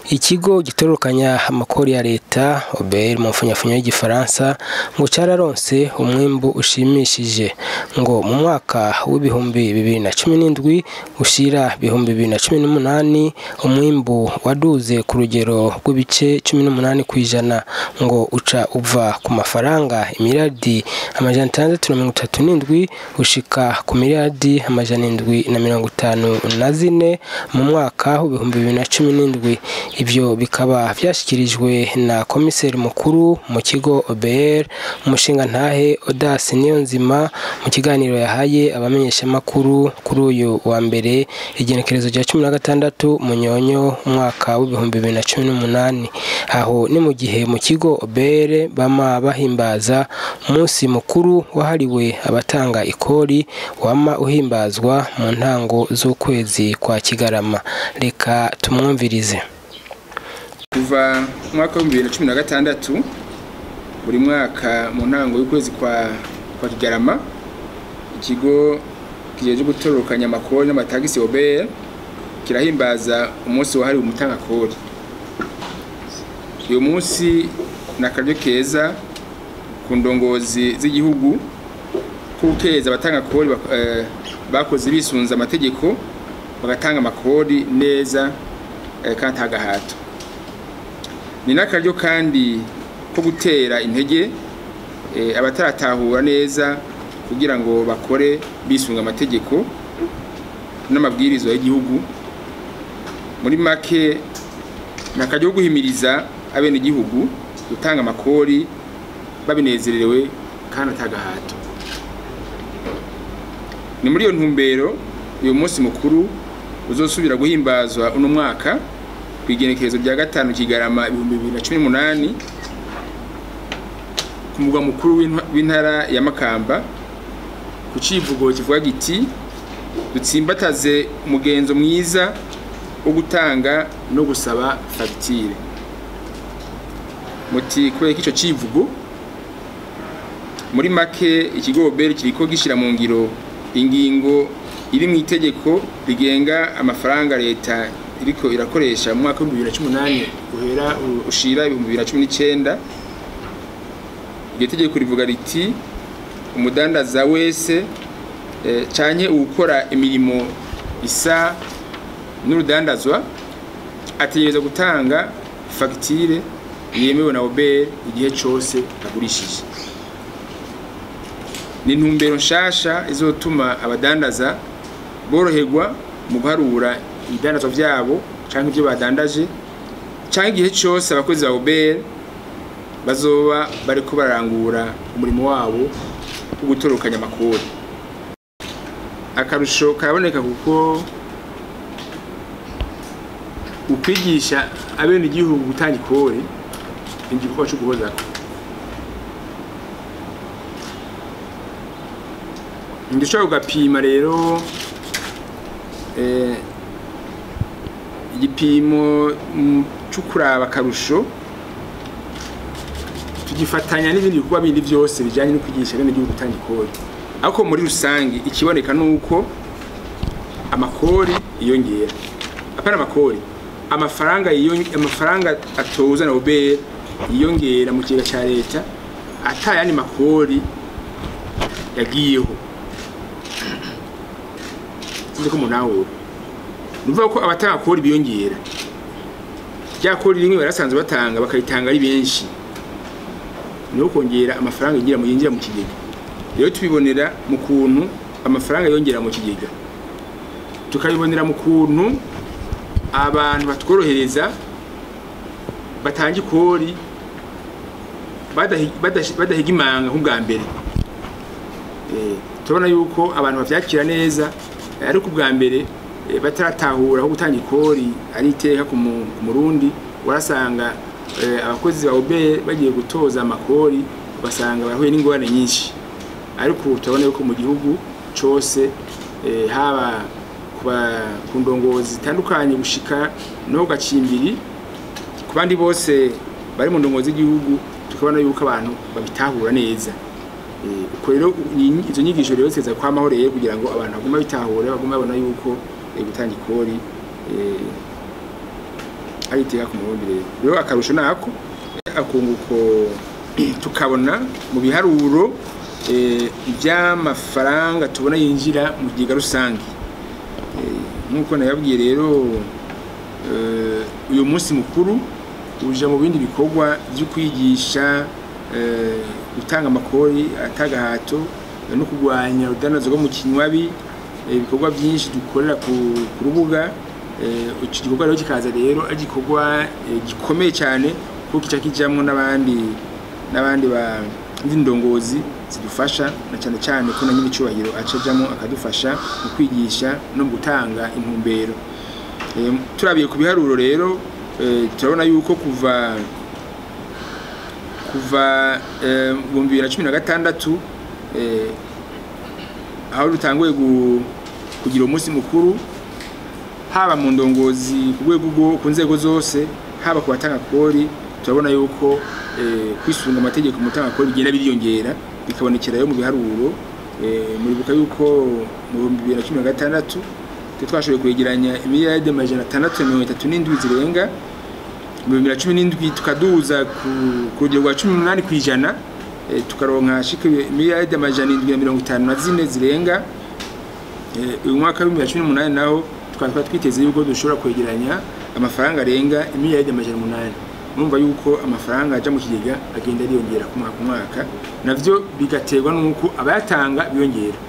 ikigo gitororokanya amakori ya leta OBR mu mfunyafunyo y'igifaransa ngo cararonse umwimbu ushimishije ngo mu mwaka w'ibihumbi bibiri na cumi n'indwi ushira ibihumbi bibiri na cumi n'umunani umwimbu waduze ku rugero rw'ibice cumi n'umunani kw'ijana ngo uca uva ku mafaranga imiriyaridi amajana atandatu na mirongo itatu n'indwi ushika ku miliyaridi amajana indwi na mirongo itanu na zine mu mwaka w'ibihumbi bibiri na cumi n'indwi ivyo bikaba vyashikirijwe na komiseri mukuru mu kigo OBR umushingantahe Audace Niyonzima mu kiganiro yahaye abamenyeshamakuru kuri uyu wa mbere igenekerezo rya cumi na gatandatu munyonyo umwaka w'ibihumbi bibiri na cumi n'umunani aho ni mu gihe mu kigo OBR bama bahimbaza umunsi mukuru wahariwe abatanga ikori wama uhimbazwa mu ntango z'ukwezi kwa Kigarama reka tumwumvirize kuva mu mwaka w'ibihumbi bibiri na cumi na gatandatu buri mwaka mu ntango y'ukwezi kwa kwa kigarama ikigo kijeje gutororokanya amakori n'amatagisi OBR kirahimbaza umunsi wahariwe umutangakori uyu munsi ni akaryo keza ku ndongozi z'igihugu ko gukeza abatangakori bak- eh, bakoze bisunze amategeko bagatanga amakori neza eh, kandi nta gahato ni n'akaryo kandi ko gutera intege eh, abataratahura neza kugira ngo bakore bisunga amategeko n'amabwirizwa y'igihugu muri make ni akaryo ko guhimiriza abenegihugu gutanga amakori babinezerewe kandi atagahato ni muri iyo ntumbero uyu munsi mukuru uzosubira guhimbazwa uno mwaka ku igenekerezo rya gatanu kigarama ibihumbi bibiri na cumi n'umunani ku mugwa mukuru w'intwa- w'intara ya makamba ku civugo kivuga giti dutsimbataze umugenzo mwiza wo gutanga no gusaba fagitire muti kubera ko ico civugo muri make ikigo obere kiriko gishira mu ngiro ingingo iri mu itegeko rigenga amafaranga leta iriko irakoresha mu mwaka w'ibihumbi bibiri na cumi n'umunani uhera ushira ibihumbi bibiri na cumi n'icenda iryo tegeko rivuga riti umudandaza wese eh, canke uwukora imirimo isa n'urudandazwa ategereza gutanga fagitire yemewe na OBR igihe cose agurishije ni intumbero nshasha izotuma abadandaza boroherwa mu guharura ibidandazwa vyabo canke ivyo badandaje canke igihe cose abakozi ba OBR bazoba bariko bararangura umurimo wabo wo gutorokanya amakori akarusho karaboneka kuko ukwigisha abene igihugu gutanga ikori ni igikorwa co guhozako ndushobora kugapima rero eh, igipimo mm, co kuraba akarusho tugifatanya n'ibindi bikorwa bindi byose bijanye no kwigisha bene igihugu gutanga ikori ariko muri rusange ikiboneka nuko amakori yiyongera apana amakori amafaranga yiyong- amafaranga atoza na OBR yiyongera mu kigega ca leta atayandi makori yagiyeho sinzi ko munawura nuvuga ko abatanga kori biyongera rya kori rimwe barasanzwe batanga bakaritanga ari benshi niho kongera amafaranga yinjira mu yinjira mu kigega rero tubibonera mu kuntu amafaranga yongera mu kigega tukabibonera mu kuntu abantu batworohereza batanga ikori badahi- badashi- badahiga imanga nk'ubwa mbere Eh, turabona yuko abantu bavyakira neza eh, ariko ubwa mbere eh, bataratahura aho gutanga ikori ari iteka ku mu- ku murundi warasanga eh, abakozi ba OBR bagiye gutoza amakori ugasanga barahuye n'ingorane nyinshi ariko ubu turabona yuko mu gihugu cose eh, haba kuba- ku ndongozi zitandukanye gushika no ku gacimbiri ku bandi bose bari mu ndongozi z'igihugu tukabona yuko abantu babitahura neza Eh, uko rero ni- izo nyigisho rero ziteza kwamaho rero kugira ngo abantu baguma bitahura baguma babona yuko eh, gutanga ikori eh, ari iteka ku murundi rero rero akarusho nako akunguko tukabona mu biharuro eh, iby'amafaranga tubona yinjira mu kigega rusange Eh, nk'uko nayabwiye rero eh, uyu munsi mukuru uja mu bindi bikorwa byo kwigisha eh, gutanga amakori atagahato eh, no kurwanya urudanazo rwo mu kinywabi eh, ibikorwa byinshi dukorera ku ku rubuga eh, iki gikorwa rero kikaza rero ari igikorwa eh, gikomeye cyane kuko kica kijamwo n'abandi n'abandi ba ndongozi zidufasha na cyane cyane ko na nyiri icyubahiro acajamo akadufasha mu kwigisha no mu gutanga intumbero Eh, turabiye ku biharuro rero eh, turabona yuko kuva kuva eh, mu bihumbi bibiri na cumi na gatandatu eh, aho dutanguye gu- kugira umunsi mukuru haba mu ndongozi ku rwego rwo ku nzego zose haba ku batanga kori turabona yuko eh, kwisunga amategeko mu gutanga kori bigenda biriyongera bikabonekera yo mu biharuro eh, muribuka yuko mu bihumbi bibiri na cumi na gatandatu twe twashoboye kwegeranya imiliyaride amajana atandatu na mirongo itatu n'indwi zirenga mu bihumbi bibiri na cumi n'indwi tukaduza ku ku rugero rwa cumi n'umunani ku ijana eh, tukaronka shika imiliyaride amajana indwi na mirongo itanu na zine zirenga Eh, uyu mwaka w'ibihumbi bibiri na cumi n'umunani naho tukaba twari twiteze yuko dushobora kwegeranya amafaranga arenga imiliyaride amajana umunani murumva yuko amafaranga aja mu kigega agenda yiyongera ku mwaka ku mwaka navyo bigaterwa n'uko abayatanga biyongera